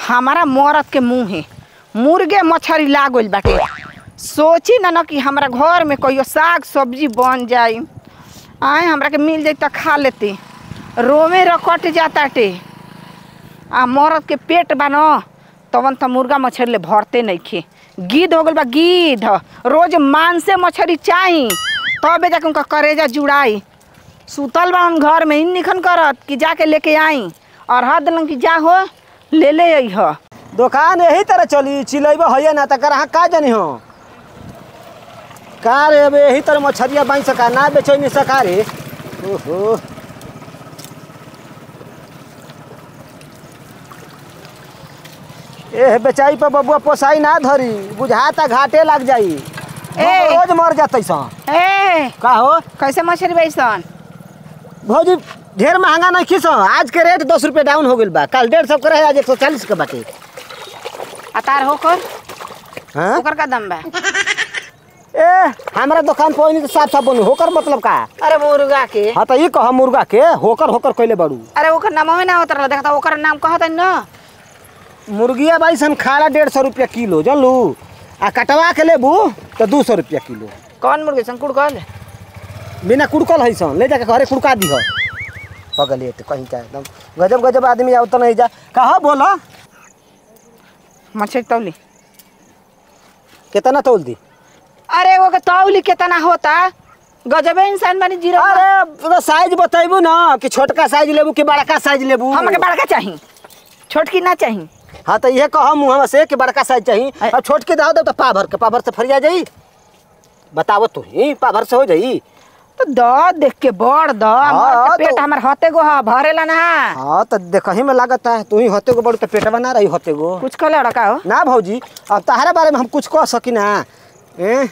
हमारा मरद के मुँह है मुर्गे मछरी लागल बाटे सोची ना न कि हमरा घर में कहियो साग सब्जी बन जाई आए हमरा के मिल जाई त खा लेती रोमे रकट जाताटे आ मरद के पेट बा न तवन त मुर्गा मछरी ले भरते नइखे गिद्ध हो गल बा गिद्ध रोज मांसे मछरी चाही तबे जाके उनका करेजा जुड़ाई सुतल बा घर में इन निखन करत कि जाके लेके आई और हद दिलन कि जा हो ले ले अइह दुकान यही तरह चली चिलैब है ना तकर अहाँ का जानी हो का रे अब यही तरह मछरिया बाई सका ना बेचो नहीं सका रे ओहो ए बेचाई पर बबुआ पोसाई ना धरी बुझाता घाटे लग जाई ए! रोज मर जाते सा ए का हो कैसे मछरी बैसन भौजी ढेर महंगा नहीं खीस आज के रेट दस रुपये डाउन हो गई बा कल डेढ़ सौ के रहे आज एक सौ चालीस के बाटे अतार होकर हाँ ओकर का दम बा ए हमारा दुकान पर ओइनी के साफ साफ बनू होकर मतलब का अरे मुर्गा के हाँ तो ये कह मुर्गा के होकर होकर कैले बड़ू अरे ओकर नाम में ना होत रहल देखता ओकर नाम कहत न मुर्गिया बाई सन खाला डेढ़ सौ रुपया किलो जानलू आ कटवा के लेबू तो दू सौ रुपया किलो कौन मुर्गे संकुड़ कहल बिना कुड़कल है सन ले जाके घरे कुड़का दी पगले तो कहीं का एकदम गजब गजब आदमी आओ तो नहीं जा कहा बोला मछली तौली कितना तोल दी अरे वो के तौली कितना होता गजबे इंसान बनी जीरो अरे साइज बतेबू ना कि छोटका साइज लेबू कि बड़का साइज लेबू हमके बड़का चाही छोटकी ना चाही हाँ तो ये कह मुँह से कि बड़का साइज चाहिए अ- अब छोट के दाव दो तो पाभर के पाभर से फरिया जाई बतावो तू ही पाभर से हो जाई तो द देख के बड़ द हाँ, पेट तो- हमर हते गो ह भरेला ना हाँ तो देखही में लागत है तू ही होते गो बड़ू तो पेटवा ना रही होते गो कुछ कहले का हो ना भौजी अब तहरा बारे में हम कुछ कह सकी ना ए?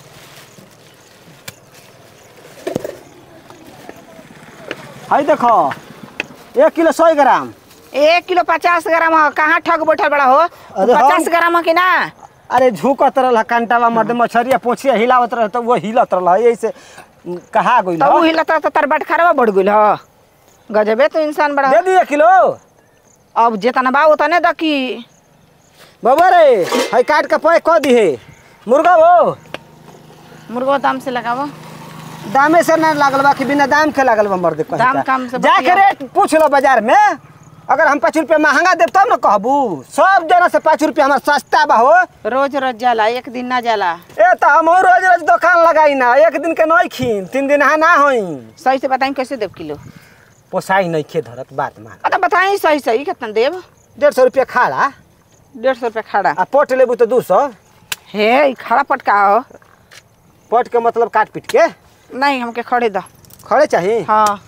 हाय देखो एक किलो सौ ग्राम एक किलो पचास ग्राम हो कहाँ ठग बैठल बड़ा हो अरे हम- पचास ग्राम हो कि ना अरे झुकत रहल कंटावा मर्द मछरिया पोछिया हिलावत रह तो वो हिलत रहल यही से कहा गई तब उ हिलता तो तार बट खरवा बढ़ गइल हो गजबे तो इंसान बड़ा दे दिए किलो अब जेतना बा उतने द की बाबा रे हाय काट के पैक कह दी है मुर्गा वो मुर्गो दाम से लगावो दामे से ना लागल बा कि बिना दाम के लागल बा मर्द कहीं दाम का। कम से जाके बतिया। रेट पूछ लो बाजार में अगर हम पाँच रुपया महंगा देब तब ना कहबू सब जना से पाँच रुपया हमारा सस्ता बा हो रोज रोज जाला एक दिन ना जाला ए तो हम रोज रोज दुकान लगाई ना एक दिन के नहीं खीन तीन दिन हाँ ना होई सही से बताई कैसे देव किलो पोसाई नहीं खे धरत बात मान अरे बताई सही सही कितना देव डेढ़ सौ रुपया खाला डेढ़ सौ रुपया खड़ा आ पोट लेबू तो दू सौ हे ई खड़ा पटका हो पोट के मतलब काट पीट के नहीं हमके खड़े द खड़े चाहिए हाँ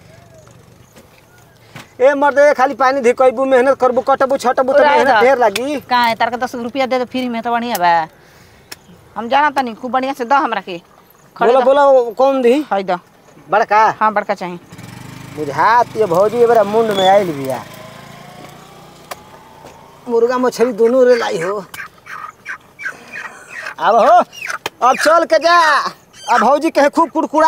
ए मर्द ए खाली पानी धिकबू मेहनत करबू कटबू छटबू तो उड़ा मेहनत दा। ढेर लगी कहाँ है तार के दस रुपया दे दो फ्री में तो बढ़िया बा हम जाना तनी खूब बढ़िया से द हमरा के खड़े बोलो द बोलो कौन दी है द बड़का हाँ बड़का चाहिए बुझात ये भौजी बड़ा मुंड में आयल बिया मुर्गा मछली दोनों रे लाई हो अब हो अब चल के जा अब भौजी कहे खूब कुड़कुड़ा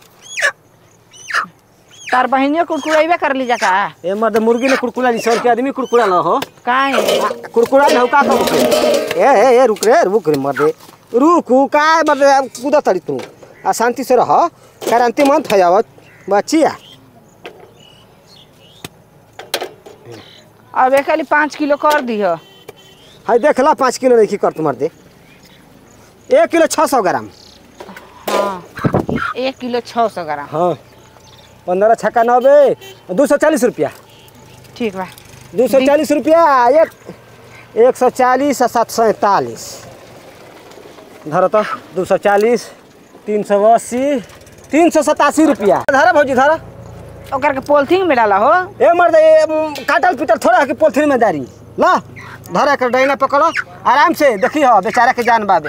तार बहनियों कुड़कुड़ाइबे कर ली का ए मर्द मुर्गी ने कुड़कुड़ा ली सौ के आदमी कुड़कुड़ा ना हो कहाँ है कुड़कुड़ा ना हो का कहू के? ए ए ए रुक रे रुक रे मर्दे रुक का मर्दे कूदा तड़ी तू आ शांति से रह क्रांति मन फैयावत बचिया अब एक खाली पाँच किलो कर दिह हाय देख ला पाँच किलो नहीं कर तुम्हार दे एक किलो छः सौ ग्राम हाँ एक किलो छः सौ ग्राम हाँ पंद्रह छक्का नब्बे दो सौ चालीस रुपया ठीक बा दो सौ चालीस रुपया एक एक सौ चालीस आ सात सौ सैंतालीस धरो तो दो सौ चालीस तीन सौ अस्सी तीन सौ सतासी रुपया धरा भौजी धरा ओकर के पोलथिन में डाला हो ए मर्द ए म, काटल पीटल थोड़ा है कि पोलथीन में दारी ला धरा कर डैना पकड़ो आराम से देखी हो बेचारा के जान बाबे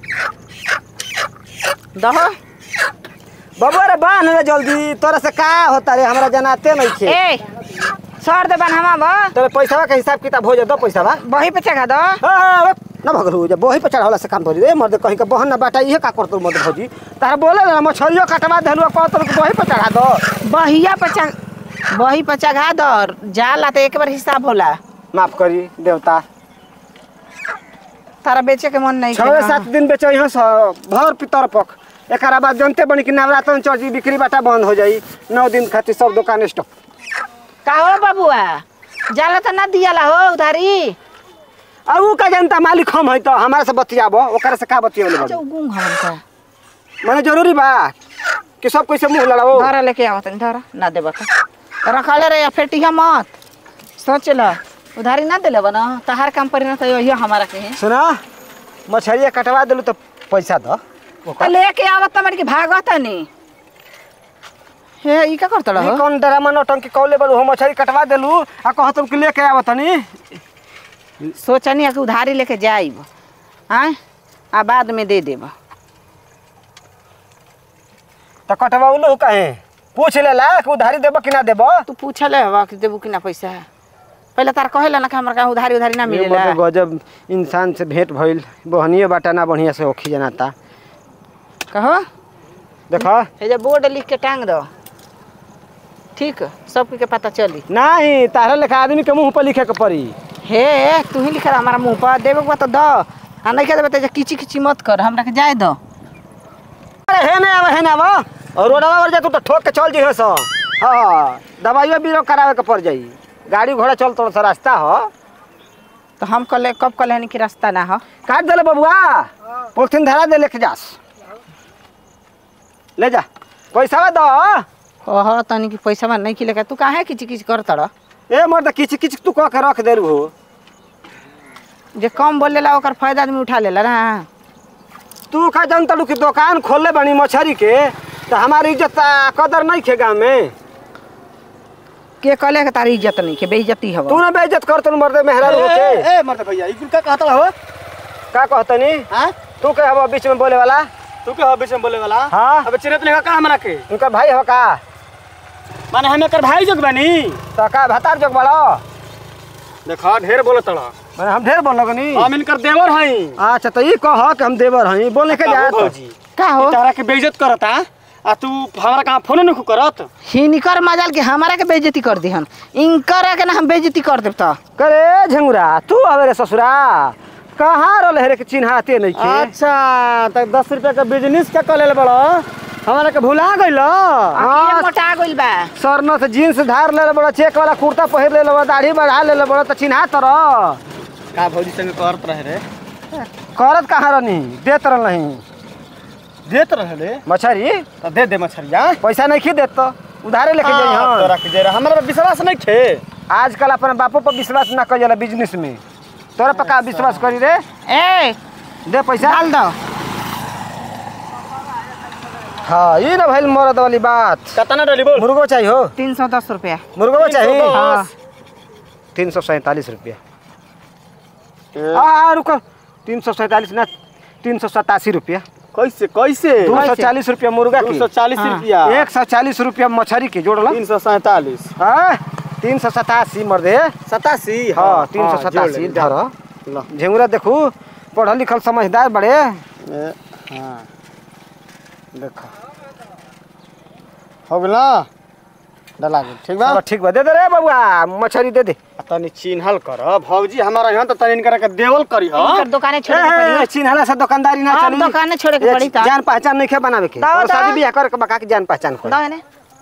दहो बबुआ रे बांध रे जल्दी तोरा से का होता रे हमरा जनाते नहीं थे ए सर दे बनहवा बा तोरे पैसा के हिसाब किताब हो जा दो पैसा बा बही पे चढ़ा दो ना भगलू जब बही पे चढ़ावला से काम भरी रे मर्द कहीं का बहन ना बाटा इहे का करतो मर्द भौजी तारा बोले ना मछलियो कटवा देलू कहतो कि बही पे चढ़ा दो बहिया पे चढ़ बही पे चढ़ा दो जाला तो एक बार हिसाब होला माफ करी देवता तारा बेचे के मन नहीं छः सात दिन बेचो यहाँ स भर पितर पक एक बाद जनते बनी कि नवरात्र चौजी बिक्री बाटा बंद हो जाई नौ दिन खातिर सब दुकान स्टॉप का हो बाबुआ जाला तो ना दियाला हो उधारी अब ऊ का जनता मालिक हम है तो हमारे से बतियाबो ओकरा से का बतियाबले अच्छा बड़ी गुंग हमन का माने जरूरी बा कि सब कोई से मुंह लड़ाओ धरा लेके आवत धरा ना देबा का रखले रे फेटिया मत सोच ल उधारी ना देले बना तहार काम पर ना तो यो हमारा के है सुना मछरिया कटवा देलू तो पैसा दो तो लेके आवत मर के भागत नहीं हे ई का करत ई रहो कौन ड्रामा नौटंकी कौले बड़ू हम मछरी कटवा देलू आ कहतम कि लेके आवत तनी सोचनी है कि उधारी लेके जाइब आय आ बाद में दे देब तो कटवाउलो काहे पूछ लेला कि उधारी देबो कि ना देबो तू पूछले हवा कि देबू कि ना पैसा पहले तार कहेला ना कि हमरा का उधारी उधारी ना ये मिलेला बड़े गजब इंसान से भेंट भइल बहनिए बाटा ना बढ़िया से ओखी जनाता कहो देखो हे जे बोर्ड लिख के टांग दो ठीक सब के पता चली नहीं तारा लेखा आदमी के मुंह पर लिखे के पड़ी हे तू ही लिख रहा हमारा मुंह पर देवे के बा तो दो आ नहीं के देबे तो किची किची मत कर हमरा के जाए दो अरे हे नहीं आवा हे ना आवा और रोडवा पर जा तू तो ठोक के चल जी सो हाँ दवाइयो बीरो करावे के पड़ जाई गाड़ी घोड़ा चल तो रास्ता हो तो हम कल कब कल हनी कि रास्ता ना हो काट देले बबुआ पोलिथीन धरा दे लेके जास ले जा पैसा दो कह तनी कि पैसा में नहीं खिले तू काहे किची किची कर तड़ ए मर्द किच किच तू कह के रख देलू हो जे कम बोलेला ओकर फायदा आदमी उठा लेला ना तू का जनता की दुकान खोलले बनी मछरी के तो हमारी इज्जत आ, कदर नहीं खे गाँव में के कहले के तारी इज्जत नहीं के बेइज्जती हवा तू ना बेइज्जत कर तू मर्द मेहरा के ए मरते भैया ई कुल का कहता हो का कहतनी हां तू के हवा बीच में बोले वाला तू के हो बीच में बोले वाला हाँ। अब चिरत लेखा का हमरा के उनका भाई हो का माने हम एकर भाई जोग बानी तो का भतार जोग बड़ो देखा ढेर बोलत तड़ा मैंने हम ढेर बोल लगनी हम इनकर देवर हई अच्छा तो ये कह कि हम देवर हई बोले के जा भौजी का हो तारा के बेइज्जत करता आ तू हमरा कहां फोन नहीं करत हिनिकर मजाल के हमारा के बेइज्जती कर दिहन इनकर के ना हम बेइज्जती कर देब तो करे झंगुरा तू आवे रे ससुरा कहाँ रहल है रे के चिन्हाते नहीं के अच्छा त 10 रुपया का बिजनेस का कर ले बड़ो हमारा के भुला गइल आखिए मोटा गइल बा सरन से जीन्स धार ले बड़ा चेक वाला कुर्ता पहिर ले बड़ा दाढ़ी बढ़ा ले बड़ा तो चिन्हा तर का भौजी संग करत रहे रे करत कहाँ रहनी देत रह नहीं देत रहे रे मछरी त दे दे मछरिया पैसा नहीं खी देत तो उधारे लेके जाई हाँ, हम तोरा के दे रहा हमरा पे विश्वास नहीं थे आजकल अपने बापो पर विश्वास ना कर जाला बिजनेस में तोरा पर का विश्वास करी रे ए दे पैसा डाल दो हाँ ये ना भइल मरद वाली बात कतना डली बोल मुर्गो चाहिए हो तीन सौ दस रुपया मुर्गो चाहिए 310 हाँ तीन सौ सैंतालीस रुपया हाँ रुको तीन सौ सैंतालीस ना तीन सौ सतासी रुपया कैसे कैसे दो सौ चालीस रुपया मुर्गा दो की सौ चालीस हाँ। रुपया एक सौ चालीस रुपया मछली के जोड़ लो तीन सौ सैतालीस हाँ तीन सौ सतासी मर्दे सतासी हाँ तीन सौ सतासी धर लो झेंगुरा देखू पढ़ल लिखल समझदार बड़े हाँ देखो हो गेल ना डला गेल ठीक बा चलो ठीक बा दे दे रे बबुआ मछली दे दे आ तनी चिन्हल कर भौजी हमारा यहाँ तो तनी इनकरा के देवल करी ह इनकर दुकाने छोड़े के ए, पड़ी चिन्हला से दुकानदारी ना हाँ, चली दुकाने छोड़े के एक पड़ी ता। जान पहचान नहीं खे बनावे के दाओ, और दाओ। शादी बियाह करे के बका के जान पहचान कर दो इन्हें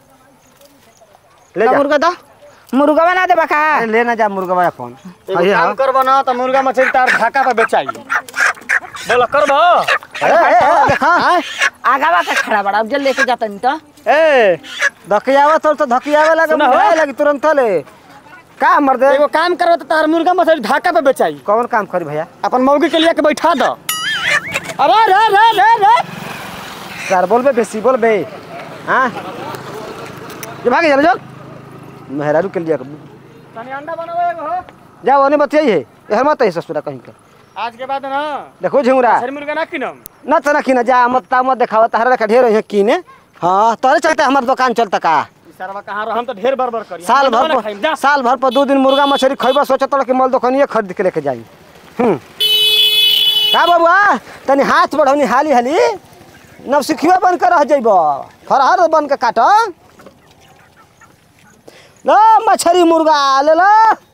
ले दो जा मुर्गा दो मुर्गा बना दे बका अरे ले ना जा मुर्गा अपन एगो काम करबो ना तो मुर्गा मछली तार ढाका पे बेचाई बोला करबो हाँ आगावा का खड़ा बड़ा अब जल लेके जाता नहीं तो ए धकियावा तो तो धकियावा लगे सुना हो? मुझे लगी तुरंत ले का मर दे एगो काम करबो तो तार मुर्गा मछली ढाका पे बेचाई कौन काम करी भैया अपन मौगी के लिए के बैठा दो अरे रे रे रे रे यार बोलबे बेसी बोलबे हाँ जो भागे चलो चल मेहरारू के लिए तनी अंडा बनाओ एगो हो जाओ ओने बतियाई है एहर मत है ससुरा कहीं का आज के बाद ना देखो झिंगुरा सर मुर्गा ना किनम न तो ना किना जा मत ता मत देखावा तारा रखा ढेर है कीने हाँ तोरे चलते हमार दुकान चलता का ई सरवा कहां रह हम तो ढेर बरबर करी साल हम भर ना पर खाइम, जा साल भर पर दो दिन मुर्गा मछली खैबा सोचत कि मल दुकानिए खरीद के लेके जाई हम्म का बबुआ तनी हाथ बढ़ौनी हाली हाली नवसिखिया बन के रह जइब फरहर बन के काट लो मछली मुर्गा ले लो